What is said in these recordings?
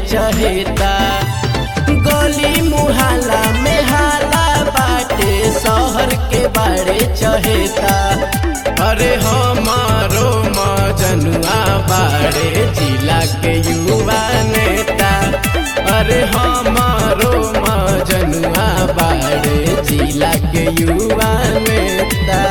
चहेता गली मुहाला में हाला बाटे शहर के बाड़े चहेता अरे हमारो मजनुआ बाड़े जिला के युवा नेता अरे हमारो मजनुआ बाड़े जिला के युवा नेता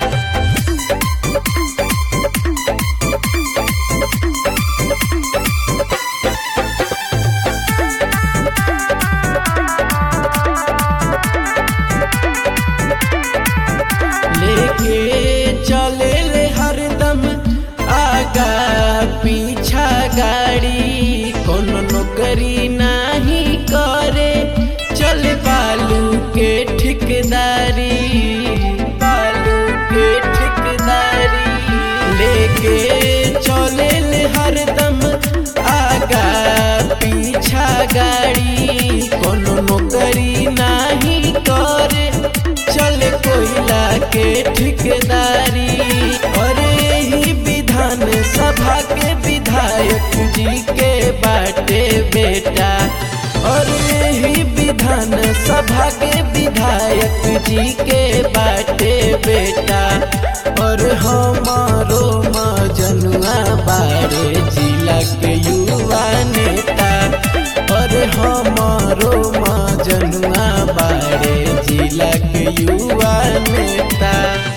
लेके चले ले हरदम आगा पीछा गाड़ी कोनो नौकरी नाही करे चल बालू के ठिकदारी बालू के ठिकदारी लेके चले ले हरदम आगा पीछा गाड़ी कोनो नौकरी नाही करे चले कोयला के ठिकदारी अरे ही विधान सभा के विधायक जी के बाटे बेटा अरे ही विधान सभा के विधायक जी के बाटे बेटा और हमारो मजनुआ बारे जिला के युवा नेता और हमारो मजनुआ बारे जिला के युवा नेता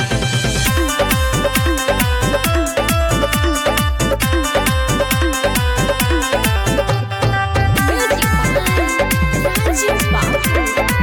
Music by Rajiv Babu.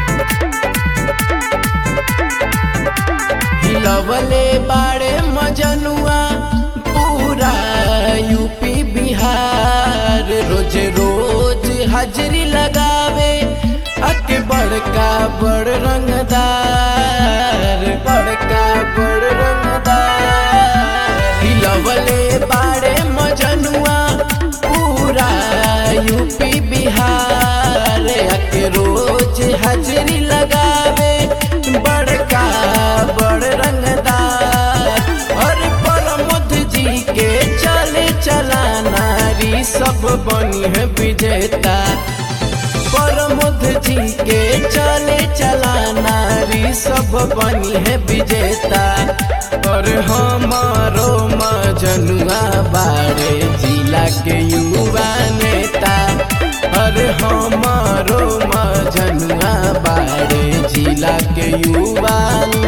हिलवले बाड़े मजनुआ पूरा यूपी बिहार रोज रोज हाजरी लगावे अके बड़का बड़ रंगदार बड़का बड़ रंगदार हिलवले बाड़े मजनुआ पूरा यूपी बिहार अके रोज हाजरी लगावे बड़का बड़ रंगदार और प्रमोद जी के चले चला नारी सब बनी है विजेता प्रमोद जी के चले चला नारी सब बनी है विजेता और हमारो मजनुआ बाड़े जिला के युवा नेता और हमारो मजनुआ बाड़े जिला के युवा